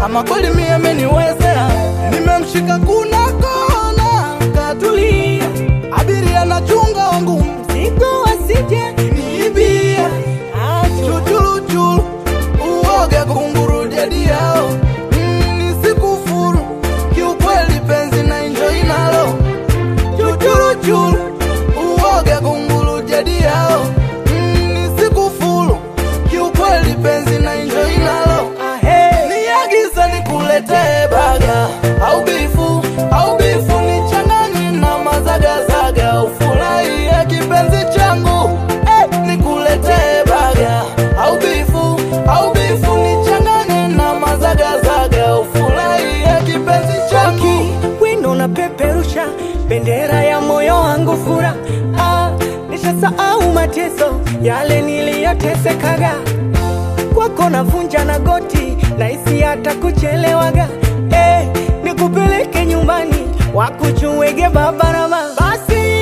ama kweli mie ameniwezea. Nimemshika kuna kona katulia, abiria na chunga wangu Mzigo wasije niibia chuchuluchulu uoga kunguru jadi yao mm, nisikufuru kiukweli penzi na enjoy nalo chuchuluchulu uoga kunguru jadi yao mm, nisikufuru kiukweli penzi na enjoy nalo niagiza nikuletee baga au bifu au bifu nichanganye na mazagazaga ufurahie kipenzi changu eh, nikuletee baga au bifu au bifu nichanganye na mazagazaga ufurahie kipenzi changu wino na peperusha bendera ya moyo wangu fura ah, nishasahau mateso yale niliyotesekaga kwako navunja na goti naisi hata kuchelewaga eh, nikupeleke nyumbani wakuchuwege babarama basi